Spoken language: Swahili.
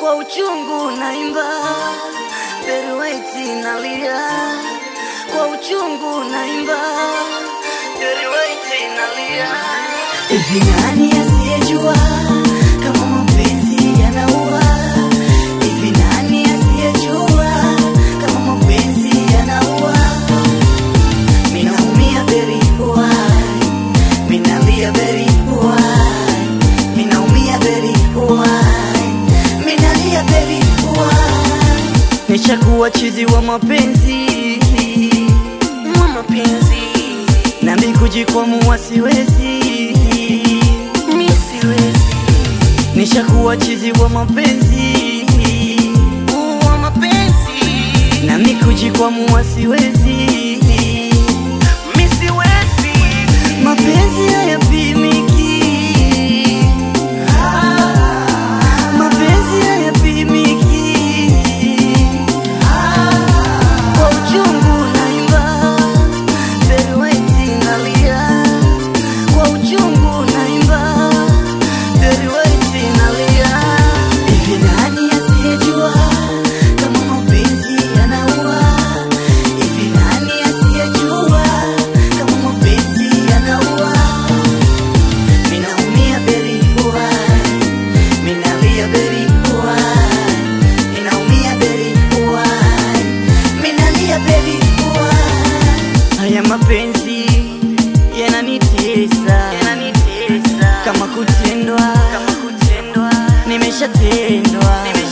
kwa uchungu naimba, Beruwaiti nalia, kwa uchungu naimba, Beruwaiti nalia. Hivi nani asiyejua kama mapenzi yanaua? Hivi nani asiyejua kama mapenzi yanaua? Minaumia beri why? Minalia beri why? Minaumia beri why? Minalia beri why? Nishakuwa chizi wa mapenzi wa mapenzi nami kujikwamua siwezi mi siwezi nishakuwa chizi wa mapenzi wa mapenzi nami kujikwamua siwezi mi siwezi mapenzi hayapimiki mapenzi hayapimiki kwa uchungu naimba Beruwaiti nalia kwa uchungu naimba Beruwaiti nalia hivi nani asiyejua kama mapenzi yanaua hivi nani asiyejua kama mapenzi yanaua minaumia beri why minalia beri why minaumia beri why minalia beri why haya mapenzi yananitesa yananitesa kama kutendwa kama kutendwa nimeshatendwa